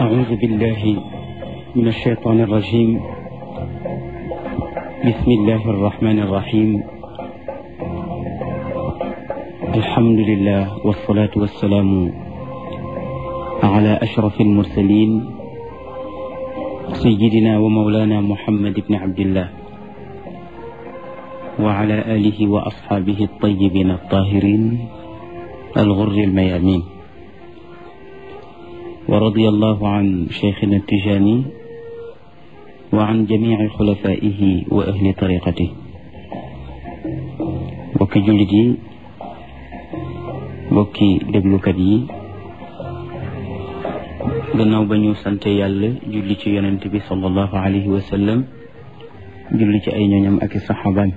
أعوذ بالله من الشيطان الرجيم بسم الله الرحمن الرحيم الحمد لله والصلاة والسلام على أشرف المرسلين سيدنا ومولانا محمد بن عبد الله وعلى آله وأصحابه الطيبين الطاهرين الغر الميامين ورضي الله عن شيخنا التجاني وعن جميع خلفائه وأهل طريقته bokki jullit yi bokki déglukat yi gannaaw ba ñu sante yàlla julli ci yonent bi sallallahu alayhi wa sallam julli ci ay ñooñam ak i saxaabaam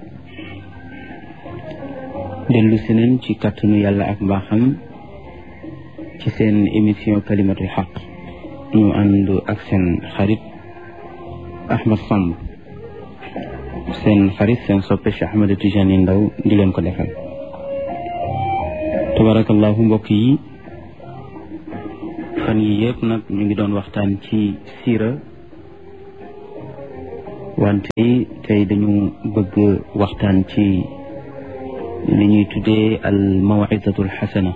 dellu si nañ ci kàttanu yàlla ak mbaaxam ci seen émission kalimatul xaq ñu ànd ak seen xarit Ahmad Samb seen xarit seen soppe Cheikh Ahmed Tijani Ndaw di leen ko defal tabarakallahu mbokk yi fan yi yëpp nag ñu ngi doon waxtaan ci siira wante tey dañu bëgg waxtaan ci li ñuy tuddee al mawizatu al xasana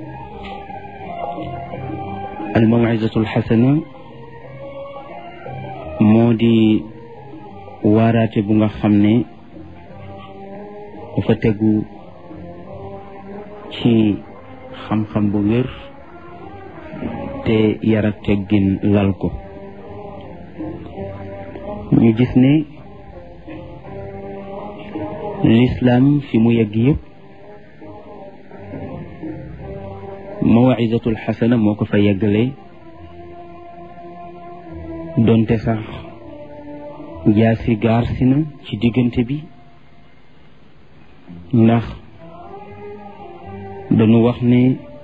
al mawizatu al xasana moo di waaraate bu nga xam ne dafa tegu ci xam-xam bu wér te yar ak teggin lal ko ñu gis ne lislaam fi mu yegg yëpp mawizatul xasana moo ko fa yeggale donte sax jaasi gaar si na ci diggante bi ndax dañu wax ne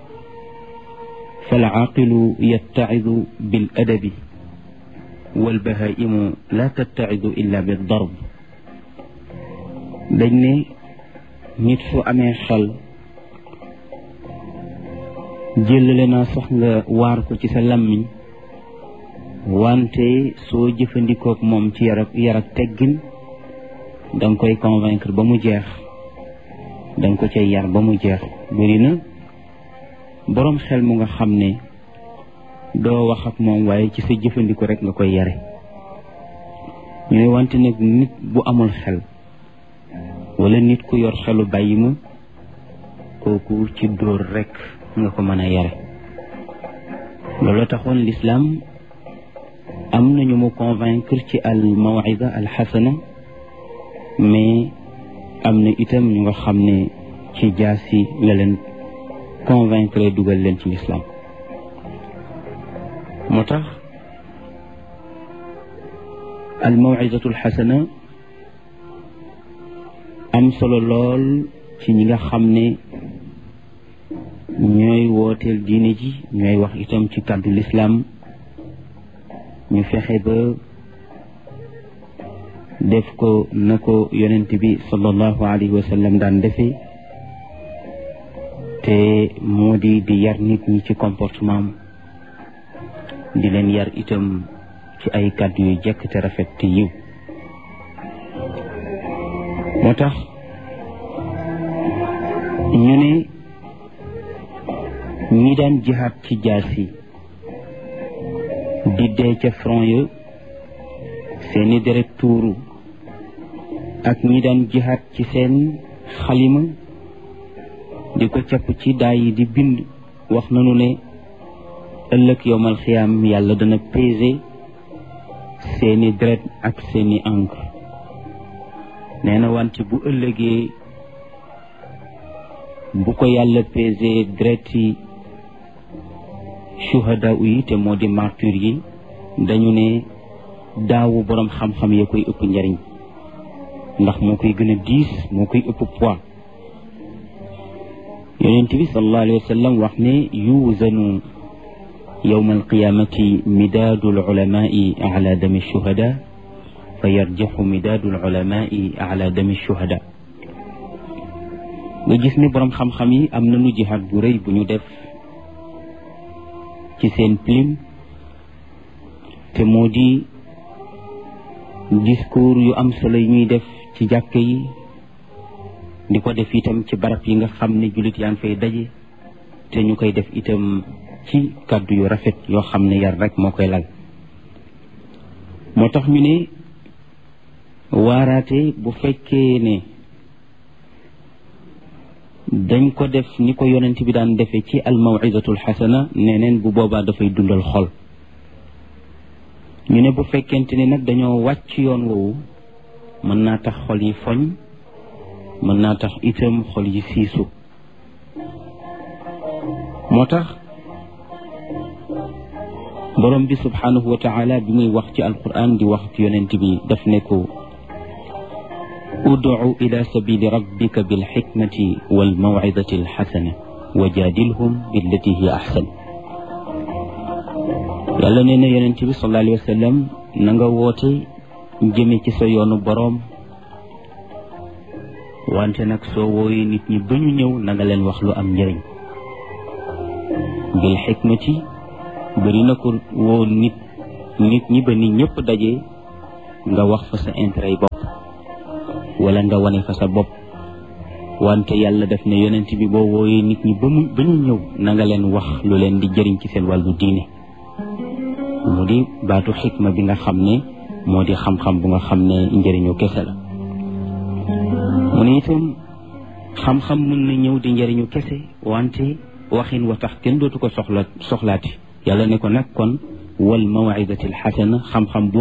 fal aaqilu yattacidu bil adabi wal bahaimu la tattacidu illa bi darb dañ ne nit fu amee xel jëlale naa sax nga waar ko ci sa làmmiñ wante soo jëfandikook moom ci yar ak yar ak teggin danga koy convaincre ba mu jeex danga ko cay yar ba mu jeex bëri na boroom xel mu nga xam ne doo wax ak moom waaye ci sa jëfandiko rek nga koy yare ñu ne wante nag nit bu amul xel wala nit ku yor xelu bàyyi ma kooku ci dóor rek nga ko mën a yare loolu taxoon lislaam am nañu mu convaincre ci al mawida al xasana mais am na itam ñu nga xam ne ci jaasi la leen convaincre dugal leen ci lislaam moo tax al mawidatu al xasana am solo lool ci ñi nga xam ne ñooy wooteel diine ji ñooy wax itam ci kàddu lislaam ñu fexe ba def ko na ko yonent bi sallallahu alayhi wa sallam daan defee te moo di di yar nit ñi ci comportement di leen yar itam ci ay kàddu yu jekk te rafet te yiw moo tax ñu ne ñi daan jihaat ci jaasi di dee ca front ya seeni deret tuuru ak ñi daan jihaat ci seen xalima di ko capp ci daay yi di bind wax nanu ne ëllëg yowmal xiyaam yàlla dana peser seeni deret ak seeni encre nee na wante bu ëllëgee bu ko yàlla peser deret yi shuhada yi te moo di martyr yi dañu ne daawu boroom xam-xam ya koy ëpp njariñ ndax moo koy gën a diis moo koy ëpp poids yonent bi sallallahu alayhi wa sallam wax ne yuuzanu yowma alqiyamati midaadu alulamai ala dami shuhada fa yarjaxu midaadu alulamai ala dami shuhada nga gis ne boroom xam-xam yi am nañu jihaad bu rëy bu ñu def ci seen plume te moo di discours yu am solo yi ñuy def ci jàkk yi di ko def itam ci barab yi nga xam ne jullit yaa ngi fay daje te ñu koy def itam ci kàddu yu rafet yoo xam ne yar rek moo koy lal moo tax ñu ne waaraate bu fekkee ne dañ ko def ni ko yonent bi daan defee ci al mawizatul xasana neneen bu boobaa dafay dundal xol ñu ne bu fekkente ni nag dañoo wàcc yoon woowu mën naa tax xol yi foñ mën naa tax itam xol yi siisu moo tax borom bi subhanahu wa taala bi muy wax ci alquran di wax ci yonent bi daf ne ko udcu ila sabili rabbika bilxikmati walmawcidati alxasana wa jaadilhum billati hiya axsan yàlla nee na yonent bi sallallahu alayhi wa sallam na nga woote jëme ci sa yoonu boroom wante nag soo wooyee nit ñi ba ñu ñëw na nga leen wax lu am njëriñ bil xikmati bëri na ko woo nit nit ñi ba nit ñëpp daje nga wax fa sa intérêt yi bopp wala nga wane fa sa bopp wante yàlla def ne yonent bi boo wooyee nit ñi ba mu ba ñu ñëw na nga leen wax lu leen di jëriñ ci seen wàllu diine mu di baatu xikma bi nga xam ne moo di xam-xam bu nga xam ne njëriñu kese la mu ne itam xam-xam mën na ñëw di njëriñu kese wante waxin wa tax kenn dootu ko soxla soxlaati yàlla ne ko nag kon wal mawidati alxasana xam-xam